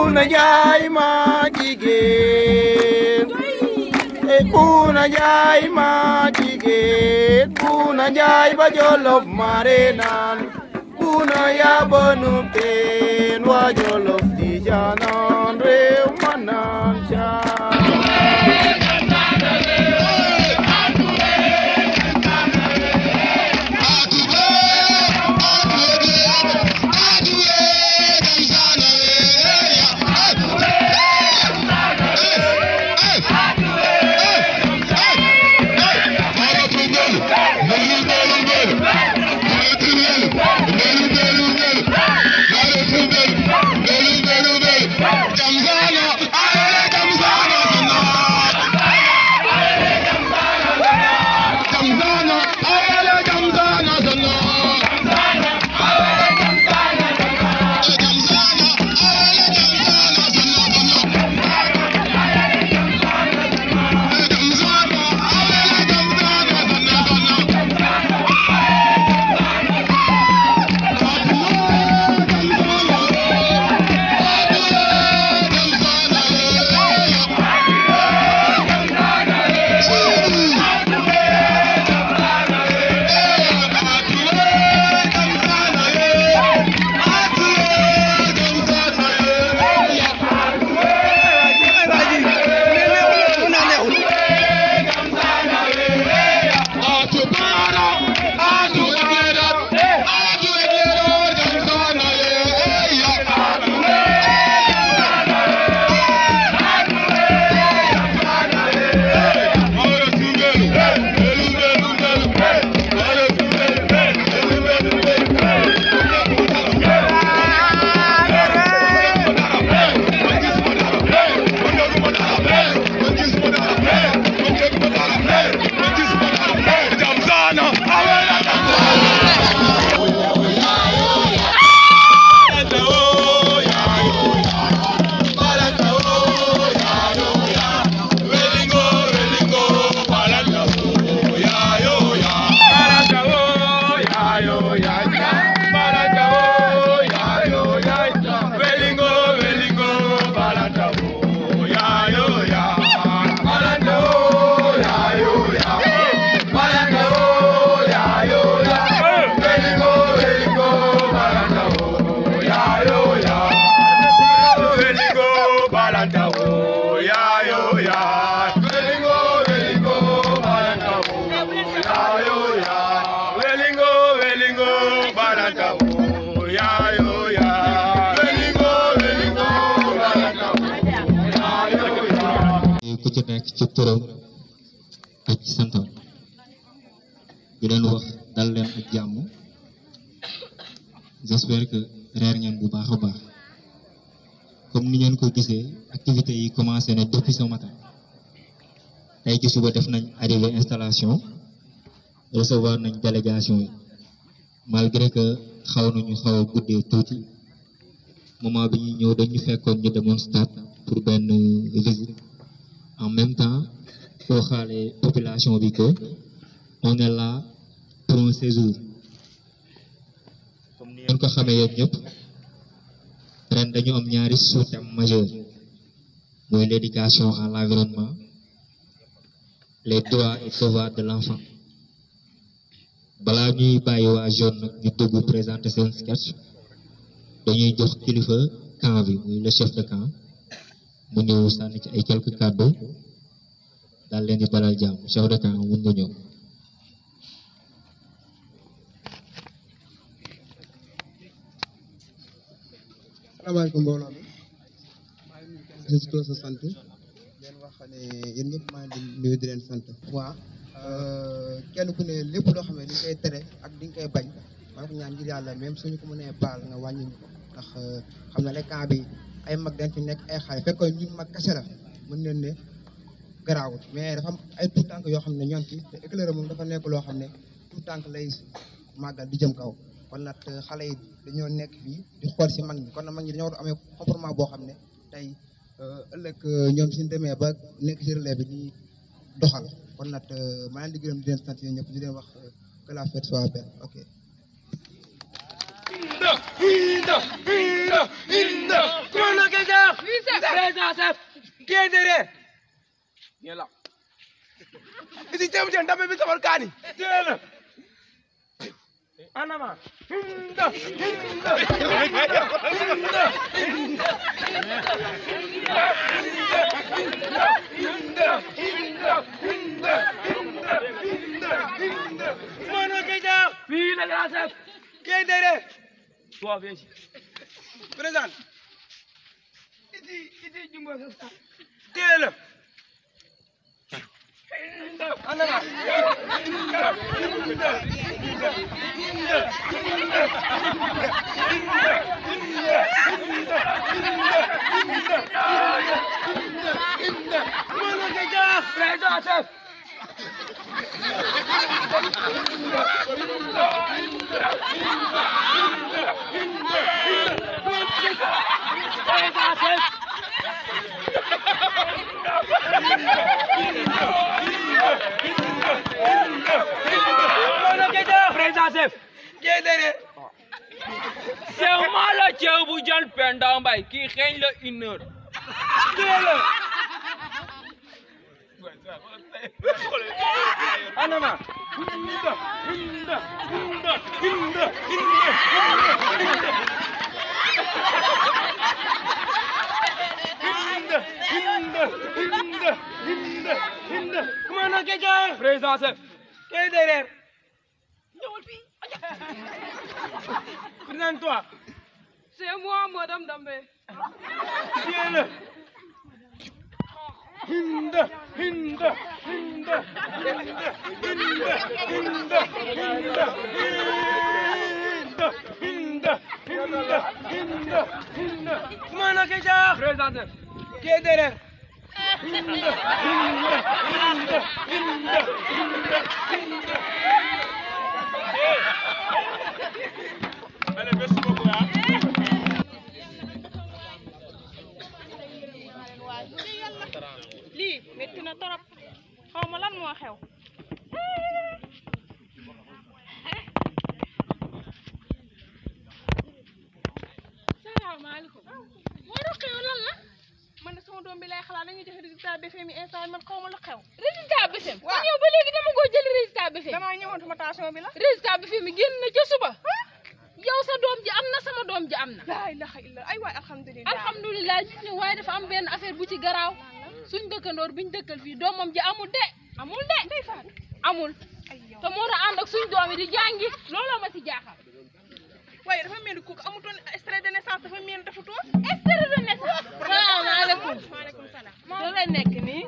Buna Njaay ma jigéen e Buna Njaay ma jigéen Buna Njaay ba Jolof mare naan Buna yaa bonu teen waa Jolof di jaanan réew ma naan caa ku ci nekk ci turam ak ci santam di leen wax dal leen ak jàmm j'espère que reer ngeen bu baax a baax comme ni ngeen ko gisee activités yi commencé na depuis ce matin tey ci suba def nañ arrivé installation recevoir nañ délégation yi malgré que xaw nañu xaw a guddee tuuti moment bi ñuy ñëw dañu fekkoon ñu demoon stade pour benn visite en même temps soo xaalee population bi que on est là pour un séjour comme ni ngeen ko xamee yéen ñëpp ren dañu am ñaari sous-thèmes majeurs mooy l'éducation à l'environnement les droits et devoirs de l'enfant balaa ñuy bàyyi waa jeune nag ñu dugg présenter seen sketch dañuy jox kilifa camp bi muy le chef de camp mu ñëw sànni ci ay quelques kàddu daal leen di dalal jàmm chef de camp mun nga ñëw salaamaaleykum mbooloo mi maa ngi nuyu kenn ku sa sant leen wax ne yéen ñëpp maa ngi leen di nuyu di leen sant. waaw kenn ku ne lépp loo xam ne di nga koy tere ak di nga koy bañ maa ngi ko ñaan ngir yàlla même suñu ko mënee baal nga wàññi ñu ko ndax xam na ne camp bi ay mag dañ fi nekk ay xale fekkoon ñun mag kese la mën nañ ne garaawut mais dafa am ay tout tànk yoo xam ne ñoom fi te éclaireur moom dafa nekk loo xam ne tout tànk lay màggal di jëm kaw kon nag xale yi dañoo nekk fii di xool si mag ñi kon nag mag ñi dañoo war a amee comportement boo xam ne tey ëllëg ñoom suñu demee ba nekk si relais bi di doxal kon nag maa ngi leen di gërëm di leen sant yéen ñëpp di leen wax que la fête soit belle ok. Hinda, Hinda, Hinda, Hinda. Comment on dit ça? Présent, chef. Qui est derrière? Viens là. Ici, tu me dis, t'as mis ça kani. Tiens là. En avant. Hinda, Hinda, Hinda, Hinda. Oui, le grand chef. Qui est derrière? Toi, viens ici. Présente. Ici, ici, Jumbo, c'est ça. Tiens-le. En avant. Présent, chef. Présent, chef. Présent, chef. Qui est derrière? Ceew maa la ceew bu jon Penda Mbay kii xeeñ la une heure Tiens-le. En avant. Hinda, hinda, hinda, hinda, hinda, hinda. Hinda, hinda, hinda, hinda. Comment on dit ça? Présent, chef. Qui est derrière? Présente-toi. C'est moi madame Dambe Tiens-le. Hinda, hinda, hinda, hinda, hinda, hinda, hinda, hinda, hinda, hinda, hinda. Comment on dit ça? Présent chef Qui est derrière? Hinda, hinda, hinda, hinda, hinda, hinda. Allez, merci beaucoup. hein. lii métti na torop xaw ma lan moo xew salaamaaleykum moo doon xew lan la man de sama doom bi lay xalaat dañuy joxe résultat BFEM yi instant man xaw ma lu xew résultat BFEM Waaw. yow ba léegi dama ko jël résultat BFEM damaa ñëwoon formation bi la résultat BFEM yi génn na ca suba yow sa doom ji am na sama doom ji am na laa ilaha illa ay waay alhamdulilah alhamdulilah ñu ne waaye dafa am benn affaire bu ci garaaw suñ dëkkandoor biñ dëkkal fii doomam ji amul de amul de ndey faatu amul ay yow te moo tax ànd ak suñ doom yi di jàngi looloo ma ci jaaxal waaye dafa mel ni kooku amutoon extrait de naissance dafa mel ni defutoon extrait de naissance salaamaaleykum maaleykum salaam da lay nekk nii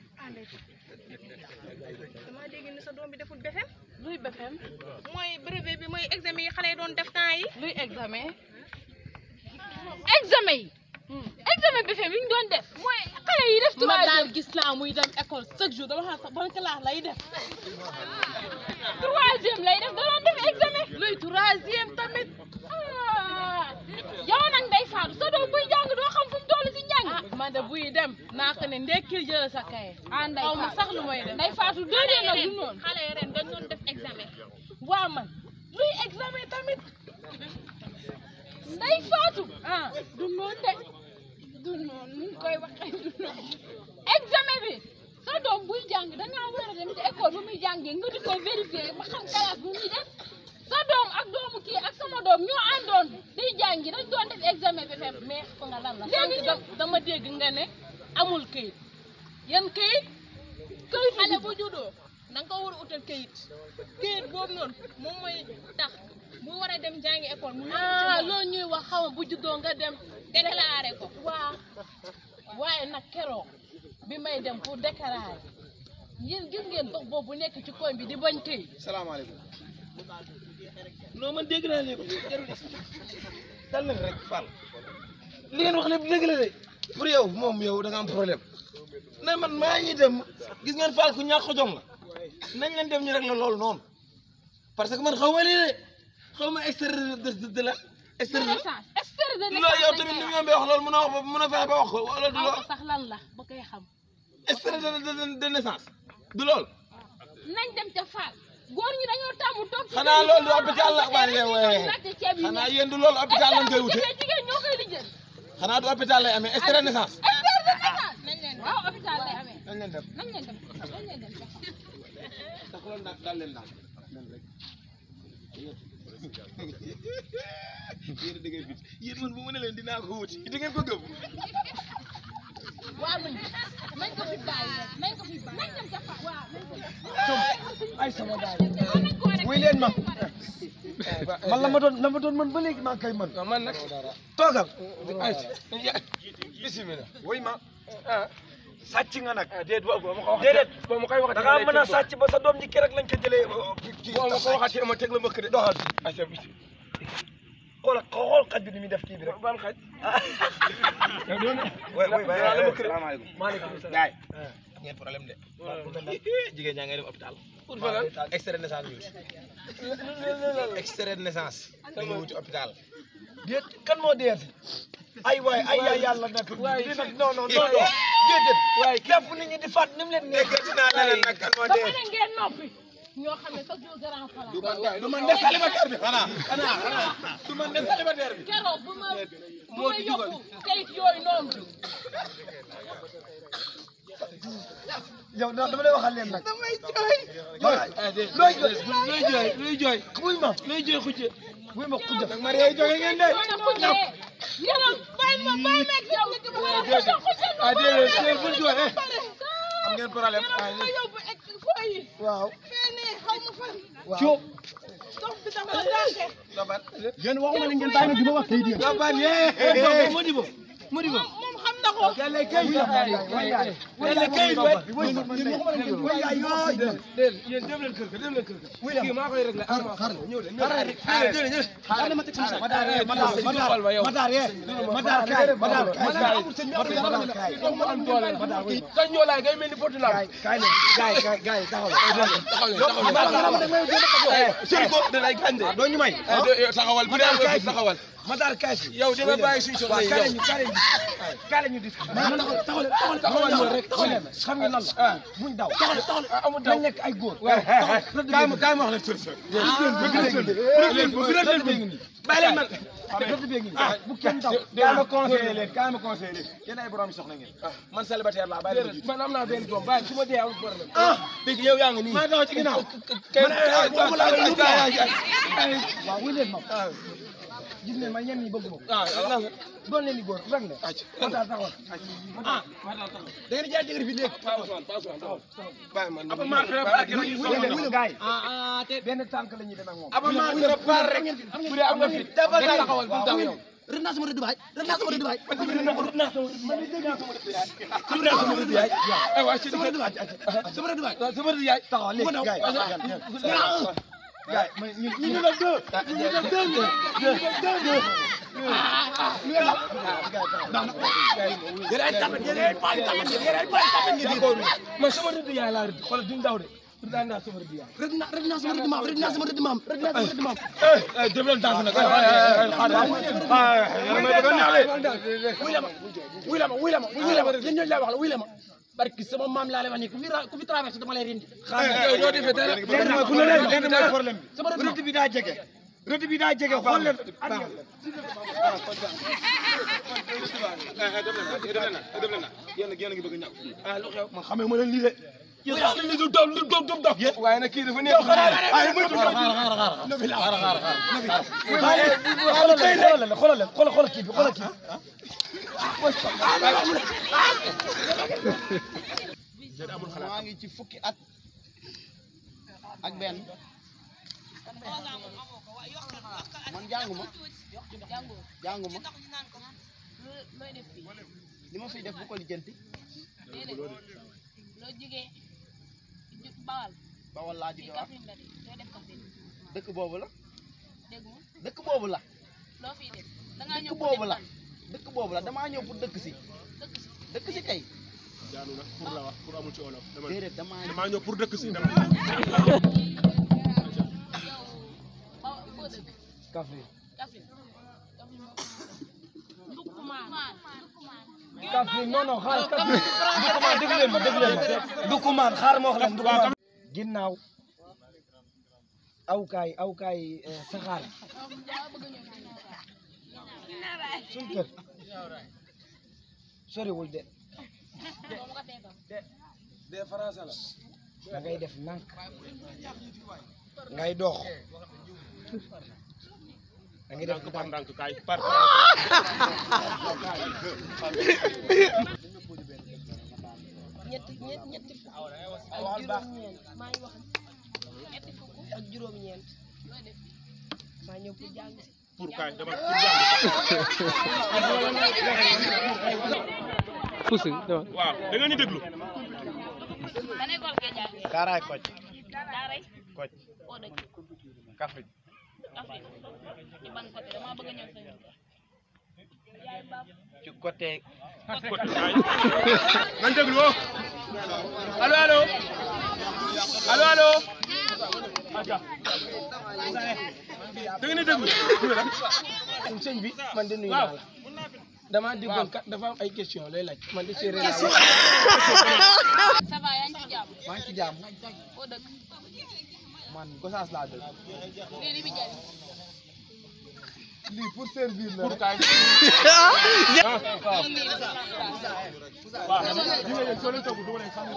damaa dégg ni sa doom bi deful BFEM luy BFEM mooy brevet bi mooy examen yi xale yi doon def temps yi luy examen examen yi examen BFEM yi ñu doon def mooy xale yi def ma troisième daal gis naa muy dem école chaque jour dama xam sax ban classe lay def troisième lay def da doon def examen luy troisième tamit ah yow nag day faatu sa doom buy jàng doo xam fu mu toll si njàng ah man de buy dem naa ko ne ndekkil jël sa kaye ah nday xaw ma faatu sax lu may def nday faatu déedéet nag du noonu xale yi ren dañ doon def examen waa man luy examen tamit nday faatu ah du noonu de du noonu nu ñu koy waxee du noonu examen bi sa doom buy jàng da ngaa war a dem ci école bu muy jàngee nga di ko vérifier ba xam classe bu muy def sa doom ak doomu kii ak sama doom ñoo àndoon di jàngi dañ doon def examen bi fem mais fa nga lan la Léegi sànq da- dama dégg nga ne amul këyit yan këyit këyit xale bu juddoo da nga ko war a utal këyit këyit boobu noonu moom mooy tax bu war a dem jàngi école mu ah loolu ñuy wax xaw ma bu juddoo nga dem déclaré ko waa waaye nag keroog bi may dem pour déclarer yéen gis ngeen dox boobu nekk ci koñ bi di bañ këyit salaamaaleykum non man dégg naa léegi jarul dal leen rek Fall li ngeen wax lépp dëgg la de pour yow moom yow da nga am problème na man maa ngi dem gis ngeen Fall ku ñàkk jom la nañ leen dem ñu rek la loolu noonu parce que man xaw ma lii de xaw ma extrait de de de la extrait de naissance extrait de loolu yow tamit ni naissance mu yombee wax loolu mën a wax ba mën a fexe ba wax ko wala du xaw loolu ma sax lan la ba koy xam extrait de de de naissance du loolu nañ dem ca Fall góor ñi dañoo tàmm toog ci xanaa kër yi loolu du di hôpital la xool waaye ay waaye jigéen laajte ceeb yi xanaa nekk. yéen du loolu hôpital lañ koy wute Jigéen jigéen ñoo koy lijjël xanaa du hôpital lay amee extrait de naissance expert de naissance nañ leen waaw hôpital lay amee nañ leen def nañ leen dem nañ leen dem tax loolu nag daal leen daal leen rek yéen da ngay bit yéen man bu ma ne leen dinaa ko wuti di ngeen ko gëm waaw nañ nañ ko fi bàyyi rek nañ ko fi bàyyi nañ dem ca fa waaw nañ ko ay sama daal wuy leen ma man la ma doon la ma doon man ba léegi maa ngi koy mën man nag toogal ay bismillah wuy ma sàcc nga nag déet boo ma ko wax déedéet boo ma koy wax da ngaa mën a sàcc ba sa doom ji keroog lañ ko jëlee boo ma ko waxatee ma teg la mbëkk de doxal ayca bi xool xool xaj bi ni muy def kii bi rek ban xaj oui oui dinaa la mbëkk de maaleykum salaam gaay am ngeen problème de jigéen ñaa ngay dem hôpital pour falan extrait de naissance ñu wuti extrait de naissance dañu wuti hôpital déet kan moo deeti ay waay ay yaay yàlla nag lii nag non non non non déedéet waay képp nit ñi di fàtt ni mu leen neex déggati naa leneen nag kan moo dama dee ne ngeen noppi ñoo xam ne sax jour grand place du man de célibataire bi xanaa xanaa xanaa du man de célibataire bi keroog bu ma bu moo ma di dugal. yokku kayit yooyu noonu yow da- dama lay waxal leen nag damay jooy looy jooy luy jooy luy jooy wuy ma luy jooy xujje wuy ma xujja nag Marie ay jóge ngeen de soo ne xujjee yéen bàyyi ma bàyyi ma yow nga jëm wala xujja xujja ah déedéet déedéet bul jooy eh am ngeen problème ma yóbbu ex fooy yi waaw fene xaw ma fan waaw dox bi dama daake Gaban yéen waxuma leen ngeen bàyyi ma di ma wax kayit yéen Gaban yee Modibo Modibo moom xam na ko yàlla kay yàlla kay déedéet yéen dem leen kër ga dem leen kër ga kii maa koy réglé ah maa koy ñëw leen ñëw leen ñëw leen Madar yee Madar Madar Madar yee Madar kaay Madar kaay Madar kaay mu am doole sa ñoolaay ngay mel ni potu lam kaay leen gaay gaay gaay taxaw taxaw leen taxaw leen sëñ ko da lay gànde doo ñu may taxawal bu dee nga taxawal Madar kaay fi yow di nga bàyyi suñu soxla yi kaay yow ñu kaay ñu kaay la ñu dis taxawal taxawal taxawal ñu rek xam nga lan la buñ daw taxawal taxawal amul daw nañ nekk ay góor kaay ma kaay ma wax leen solution bëgg leen bëgg leen bëgg bàyyi leen man rëdd bee ngi nii bu kenn daw kaay ma conseillé leen kaay ma conseillé leen yéen ay borom soxla ngeen man célibataire laa bàyyi leen man am naa benn doom bàyyi su ma dee amul problème ah dégg yow yaa ngi nii maa daw ci ginnaaw waaw wuy leen ma gis ngeen ma ñenn ñi bëgg ma ah doon leen di góor rek ne Madar taxawal ah da ngeen jaay jëgër bi léegi bàyyi man apa maa préparé wuy leen gaay benn tànk la ñuy dem ak moom apa maa préparé rek bu dee am nga fit dafa taxawal bu daw yow rëdd naa sama rëdd baay rëdd naa sama rëdd baay rëdd naa sama rëdd yaay ay waay ci sama rëdd baay sama rëdd baay sama rëdd yaay taxaw léegi gaay gaay ma ñu ñu la deux ñu la deux ñu la deux yéen ay tapet yéen ay baay tapet yéen ay baay tapet ngeen d'accord man sama rëdd yaay laa rëdd xoolal duñ daw de rëdd naa sama rëdd yaay rëdd naa rëdd naa sama rëdd maam rëdd naa sama rëdd maam rëdd naa sama rëdd maam eh dem leen danse nag wuy la ma wuy la ma wuy la ma wuy la ma yéen ñooñu laa wax la wuy la ma barki sama maam laa lay wax nii ku fi ra- ku fi traversé dama lay rindi yow doo defee dara léegi nag ku ne leen léegi nag problème bi sama rëdd bi daa jege rëdd bi daa jege xool leen ah lu xew man xamee ma leen lii de yow yaa ngi leen doom doom doom doom waaye nag kii dafa neex ay ma ci xoolal leen xoolal leen xoolal xoolal kii bi xoolal kii maa ngi ci fukki at ak benn man jànguma jànguma looy def fii li ma fiy def bu ko lijjanti déedéet loo jigee bawal bawal laa fii jóge waat Kaffrine la de looy def Kaffrine dëkk boobu la dégg nga dëkk boobu la loo fiy def da ngaa ñëw dëkk pour boobu dem la fan? dëkk boobu la damaa ñëw pour dëkk si dëkk si dëkk si kay pour la wax pour amul ci olof dama déedéet damaa damaa ñëw pour dëkk si dama yow ba foo dëkk Kaffrine Kaffrine Kaffrine Ndoukoumane Kaffrine non non xaaral Kaffrine Ndoukoumane dégg leen ma dégg leen ma Ndoukoumane xaaral ma wax leen Ndoukoumane ginnaaw awkaay awkaay saxaar suñ kër soriwul de de France la da ngay def nànk ngay dox da ngay def par ndànk kaay par ñetti ñetti ñetti fukk ak juróom-ñeent maa ngi wax ñetti fukk ak juróom-ñeent maa ñëw pour jàng si. pour kaay dama Fusi dama. waaw da nga ñu déglu ban école ngay jàngee. Kaaraay Kocc Daaray Kocc foo dëkk Kaffrine Afrique ci ban côté damaa bëgg a ñëw sa ñëw. yaay baab ci côté côté kaay nañ déglu woo allo allo allo allo aja da nga ñu déglu sëñ bi man de nuyu naa la dama déggoon kat dafa am ay question lay laaj man de séeréer laa ça va yaa ngi ci jàmm. maa ngi ci jàmm foo dëkk. man Gosaas laa dëkk lii li muy jariñ. lii pour servir la pour kaay waaw di nga yéen soo leen togg du ma leen sax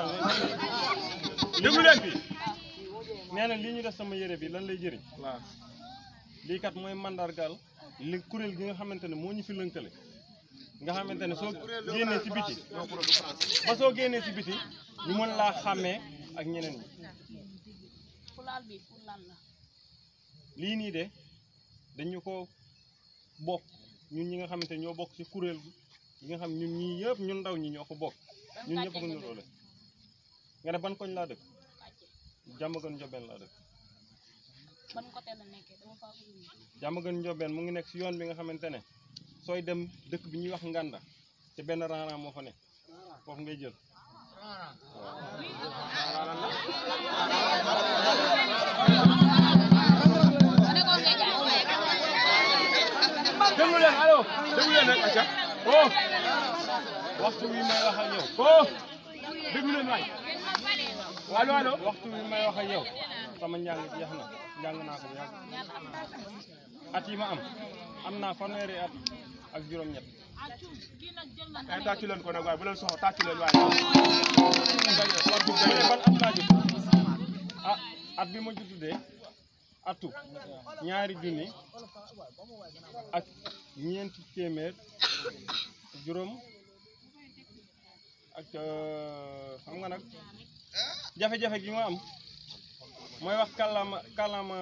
déglu leen fi nee na lii ñu def sama yére bi lan lay jëriñ waaw lii kat mooy mandargal li kuréel gi nga xamante ne moo ñu fi lënkale nga xamante ne soo génnee ci biti ba soo génnee ci biti ñu mën laa xàmmee ak ñeneen ñi fulaal bi pour lan la. lii nii de dañu ko bokk ñun ñi nga xamante ne ñoo bokk ci kuréel gi nga xam ñun ñii yëpp ñun ndaw ñi ñoo ko bokk ñun ñëpp ko niroole nga ne ban koñ laa dëkk jàmmagan njobeen laa dëkk ban côté la nekkee dama faa bëgg ñu. jàmmagan njobeen mu ngi nekk ci yoon bi nga xamante ne sooy dem dëkk bi ñuy wax nganda te benn raana moo fa ne foofu ngay jël ban école ngay jàngee. déglu leen allo déglu leen rek acca oh waxtu wi may wax ak yow oh déglu leen waay allo allo waxtu wi may wax ak yow sama njàng jeex na njàng naa ko bu yàgg at yi ma am am naa fanweeri at ak juróom-ñett kay tàccu leen ko nag waaye bu leen soxla tàccu leen waaye bu ne ban at laa judd ah at bi ma judd de atu ñaari junni ak ñeenti téeméer juróom ak euh, xam nga nag jafe-jafe gi ma am mooy wax kàllaama kàllaama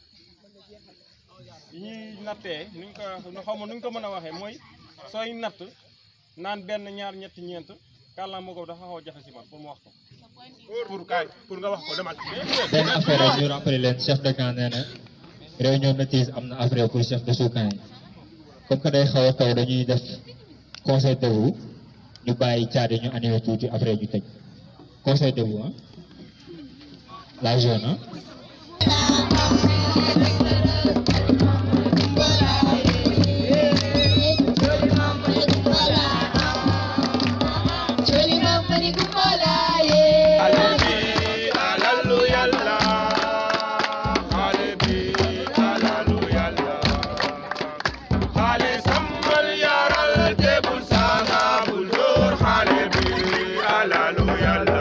yi ñuy nattee nuñ ko nu xaw ma nuñ ko mën a waxee mooy sooy natt naan benn ñaar ñetti ñeent kàllaama ko dafa xaw a jafe si man pour mu wax ko pour kaay pour nga wax ko demal benn affaire rek ñu rappelé leen chef de camp nee na réunion maîtrise am na après pour chef de sous-camp yi comme que day xaw a taw dañuy def conseil de vous ñu bàyyi caade ñu animé tuuti après ñu tëj conseil de vous ah la zone ah. alalu yàlla xale bi alalu yàlla xale sambal yaral te bul saaga bul dóor xale bi alalu yàlla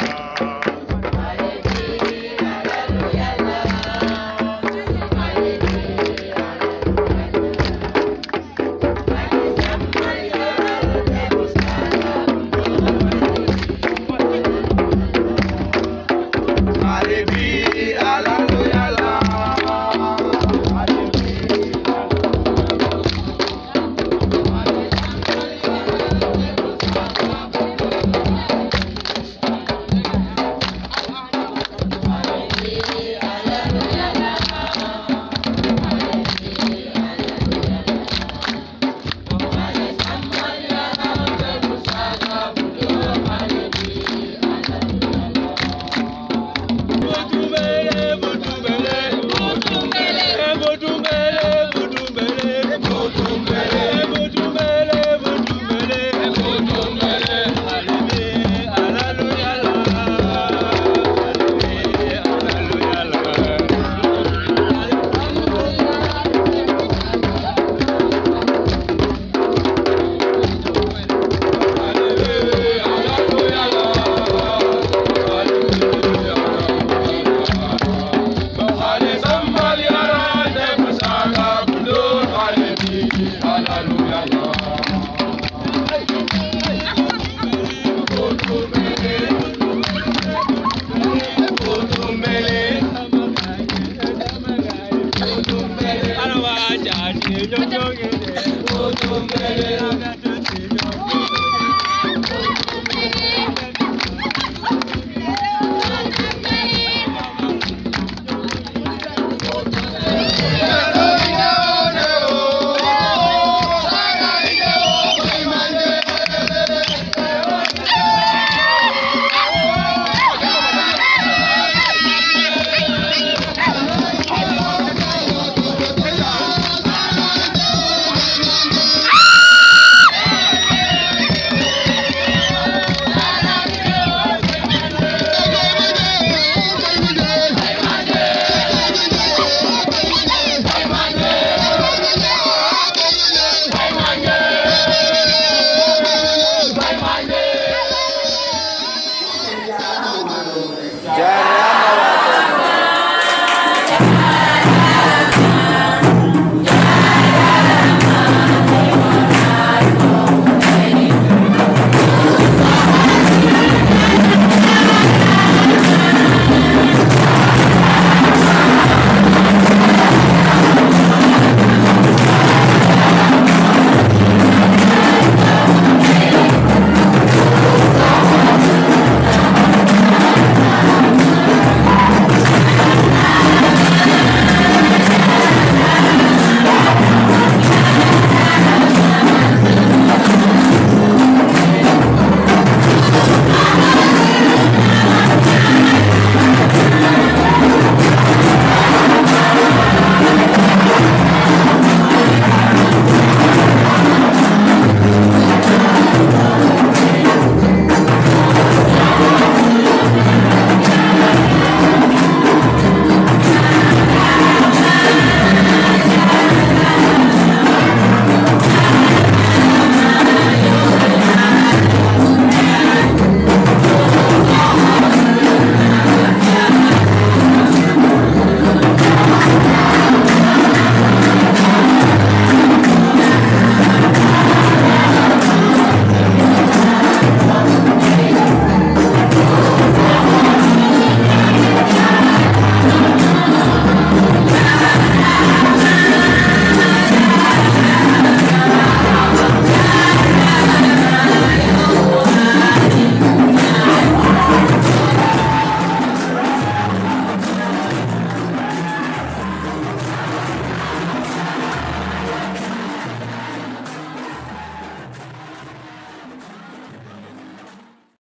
xale bi alalu yàlla Thank you.